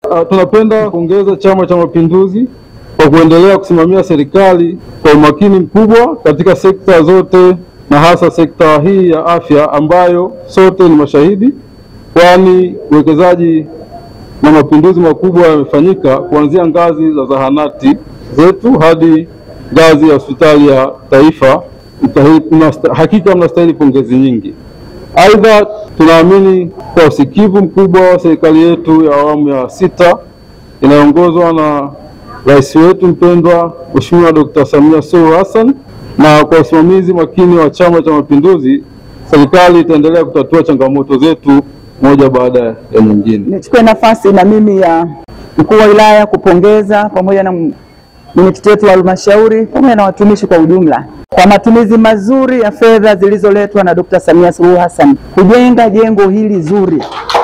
Uh, tunapenda kuongeza Chama cha Mapinduzi kwa kuendelea kusimamia serikali kwa umakini mkubwa katika sekta zote na hasa sekta hii ya afya ambayo sote ni mashahidi, kwani uwekezaji na mapinduzi makubwa yamefanyika kuanzia ngazi za zahanati zetu hadi ngazi ya hospitali ya taifa. Mtahi- mnasta- Hakika mnastahili pongezi nyingi. Aidha, tunaamini kwa usikivu mkubwa wa serikali yetu ya awamu ya sita inayoongozwa na rais wetu mpendwa Mheshimiwa Dr. Samia Suluhu Hassan na kwa usimamizi makini wa Chama cha Mapinduzi, serikali itaendelea kutatua changamoto zetu moja baada ya nyingine. Nichukue nafasi na mimi ya mkuu wa wilaya kupongeza pamoja na m- mwenyekiti wetu wa halmashauri pamoja na watumishi kwa ujumla kwa matumizi mazuri ya fedha zilizoletwa na Dkt. Samia Suluhu Hassan kujenga jengo hili zuri.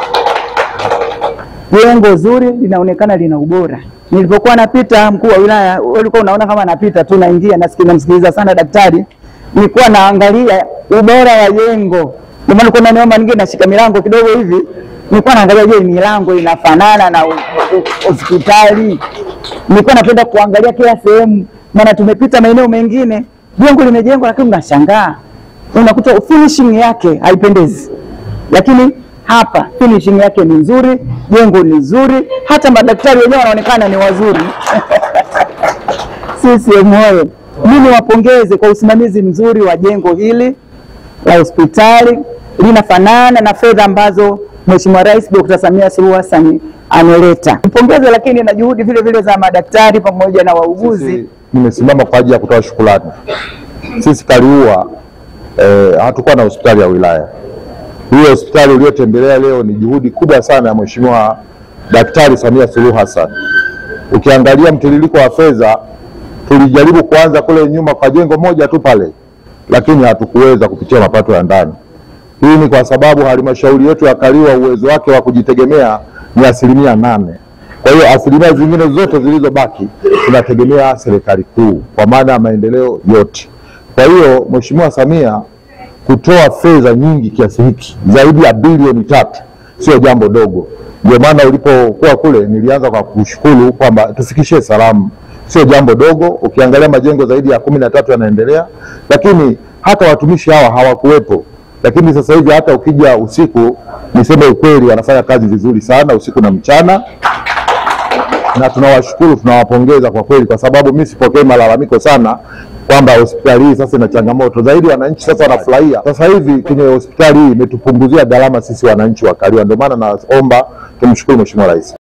Jengo zuri linaonekana lina ubora. Nilipokuwa napita, mkuu wa wilaya, wewe ulikuwa unaona kama napita tu naingia, nasikia namsikiliza sana daktari, nilikuwa naangalia ubora wa jengo. Ndio maana kuna niomba ninge nashika milango kidogo hivi, nilikuwa naangalia, je, milango inafanana na u- u- hospitali? Nilikuwa napenda kuangalia kila sehemu, maana tumepita maeneo mengine jengo limejengwa, lakini unashangaa unakuta finishing yake haipendezi lakini hapa finishing yake ni nzuri, jengo ni nzuri, hata madaktari wenyewe wanaonekana ni wazuri. CCM oye! Mimi wapongeze kwa usimamizi mzuri wa jengo hili la hospitali, linafanana na fedha ambazo Mheshimiwa Rais Dr. Samia Suluhu Hassan ameleta. Mpongeze lakini na juhudi vile vile za madaktari pamoja na wauguzi Sisi nimesimama kwa ajili ya kutoa shukrani. Sisi Kaliua eh, hatukuwa na hospitali ya wilaya. Hiyo hospitali uliyotembelea leo ni juhudi kubwa sana ya Mheshimiwa Daktari Samia Suluhu Hassan. Ukiangalia mtiririko wa fedha, tulijaribu kuanza kule nyuma kwa jengo moja tu pale, lakini hatukuweza kupitia mapato ya ndani. Hii ni kwa sababu halmashauri yetu ya Kaliua uwezo wake wa kujitegemea ni asilimia nane. Kwa hiyo asilimia zingine zote zilizobaki tunategemea serikali kuu kwa maana ya maendeleo yote. Kwa hiyo Mheshimiwa Samia kutoa fedha nyingi kiasi hiki zaidi ya bilioni tatu sio jambo dogo. Ndio maana ulipokuwa kule nilianza kwa kushukuru kwamba tufikishie salamu, sio jambo dogo. Ukiangalia majengo zaidi ya kumi na tatu yanaendelea, lakini hata watumishi hawa hawakuwepo, lakini sasa hivi hata ukija usiku, niseme ukweli, wanafanya kazi vizuri sana usiku na mchana na tunawashukuru, tunawapongeza kwa kweli, kwa sababu mimi sipokei malalamiko sana kwamba hospitali hii sasa ina changamoto zaidi. Wananchi sasa wanafurahia sasa hivi kwenye hospitali hii imetupunguzia gharama sisi wananchi wa Kaliua. Ndio maana naomba tumshukuru Mheshimiwa Rais.